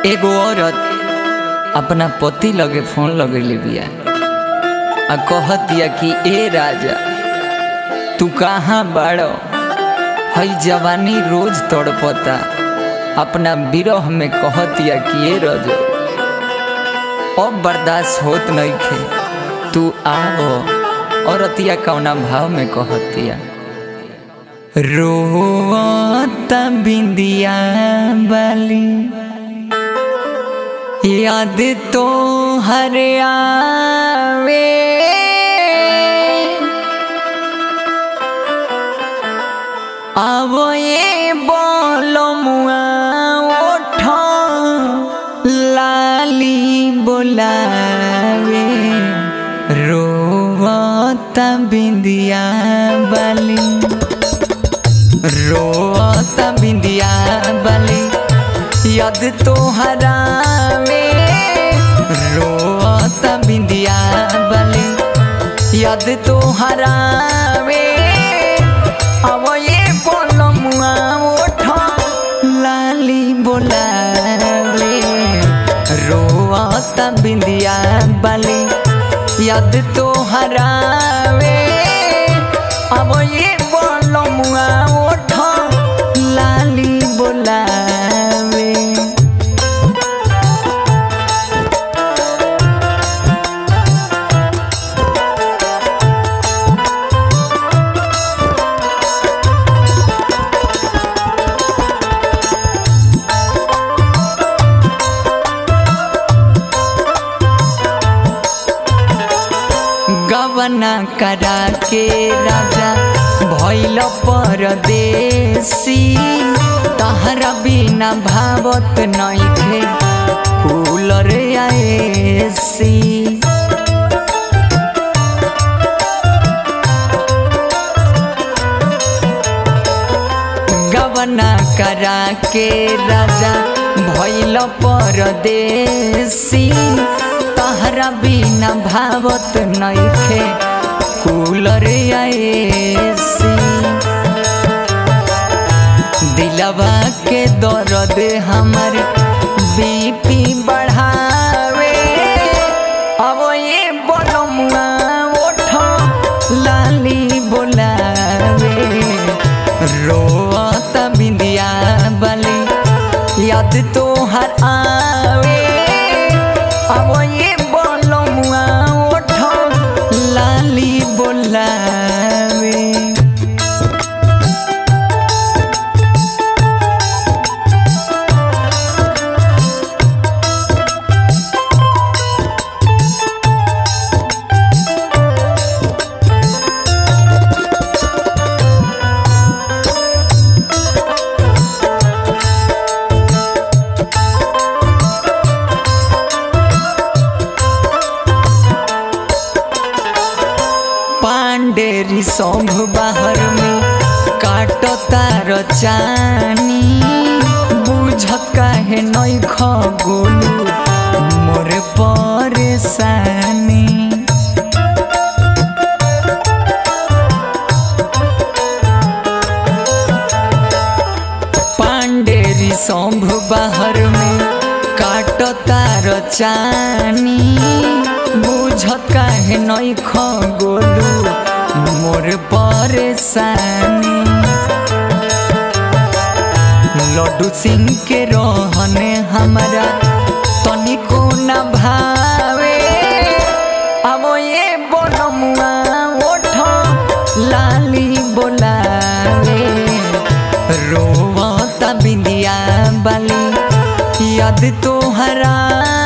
एगो औरत अपना पति लगे फोन लगेले बिया आ कहतिया कि ए राजा तू कहाँ बाड़ो हई जवानी रोज तड़पता अपना विरह में कहतिया कि ए रजो अब बर्दाश्त होत नइखे तू आवो औरतिया कौना भाव में कहतिया रोता बिंदिया बाली याद तो हर आवे आवो ये बोलो मुआ ओठ लाली बोलावे रोता बिंदिया बाली रोता बिंदिया बाली याद तो हरावे रोता बिंदिया बाली याद तो हरावे अब ये बोलो मुआ ओठ लाली बोलावे रोता बिंदिया बाली याद तो हरावे अब ये बोलो मुआ ओठ लाली बोलावे गवना करा के राजा भैल परदेसी तहरा बिना भावत नइखे कूलर आएसी गवना करा के राजा भैल परदेसी तहरा बिना भावत नइखे कूलर आएसी दिलवा के दर्द हमर बीपी बढ़ावे अब ये बोलो मुआ ओठ लाली बोलावे रोता बिंदिया बाली याद तो हर आवे अब ये बोलो मुआ ओठ लाली बोलावे पांडेरी सौंभ बाहर में काटो तार चानी बुझत काहे नई खगोलू मोर परेशानी पांडेरी सौंभ बाहर में काटो तार चानी बुझत काहे नई खगोलू मोर परेशानी लड्डू सिंह के रहने हमारा तनिको न भावे अब ये बोलो मुआ ओठ लाली बोलावे रोवता बिंदिया बाली याद तो हरा